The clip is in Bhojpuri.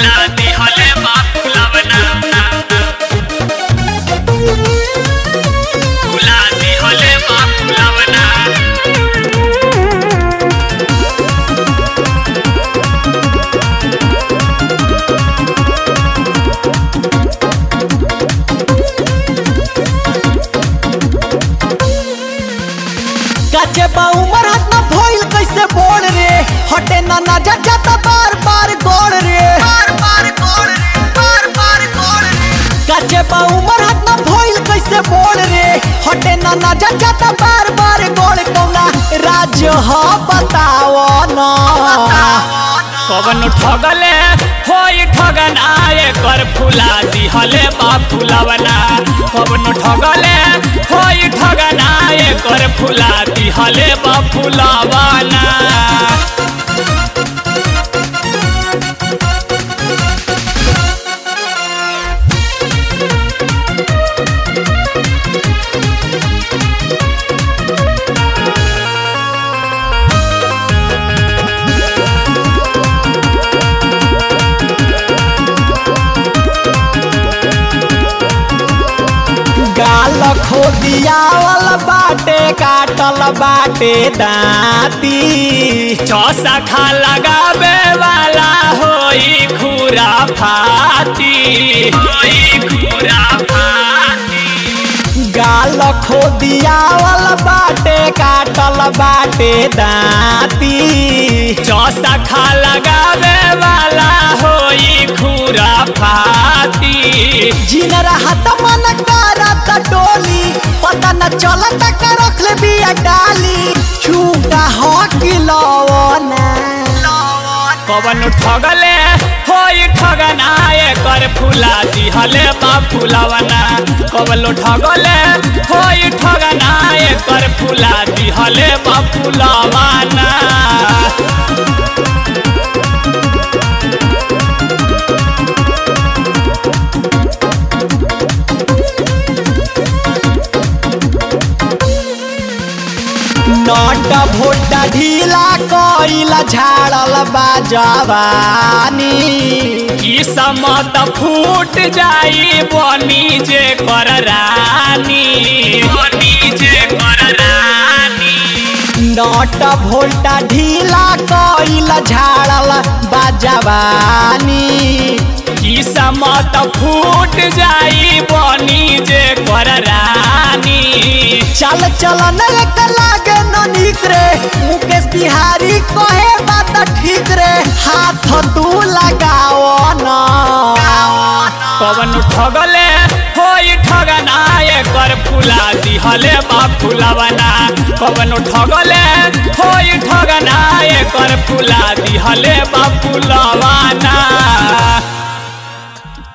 फुला दिहले बा फुलावना फुला दिहले बा फुलावना काचे बा उमर हाथ ना भइल कैसे बोल रे हटे ना नजर जाता बार बार गोड़ रे बार बार गोड़ रे बार बार गोड़ रे काचे बा उमर हाथ ना भइल कैसे बोल रे हटे ना नजर जाता बार बार गोड़ कौना राज्य ह बताओ ना कवन ठगले होई ठगना एकर फुला दिहले बा फुलावना कवन ठगले होई ठगना एकर फुला दिहले बा फुलावना गाल खोदियावल बाटे काटल बाटे दाती चौसा खा लगावे वाला होई खुरा फाती होई खुरा फाती गाल खोदियावल बाटे काटल बाटे दाती चौसा खा लगावे वाला होई खुरा फाती जिन रहत मन करत डोली पता न चलत का रखले बिया डाली छूटा हो किलवना कवन ठगले होई ठगना एकर फुला दिहले बा फुलावना कवन ठगले होई ठगना एकर फुला दिहले बा फुलावना नट भोटा ढीला कइला झाड़ल बाजवानी ई समत फूट जाई बनी जे कर रानी बनी जे कर रानी नट भोल्टा ढीला कइला झाड़ल बाजवानी ई समत फूट जाई बनी जे कर रानी चल चल न एक लागे न निक रे मुकेश बिहारी कहे बात ठीक रे हाथ तू लगाओ न कवन ठगले होई ठगना एकर फुला दिहले बा फुलावना कवन ठगले होई ठगना एकर फुला दिहले बा फुलावना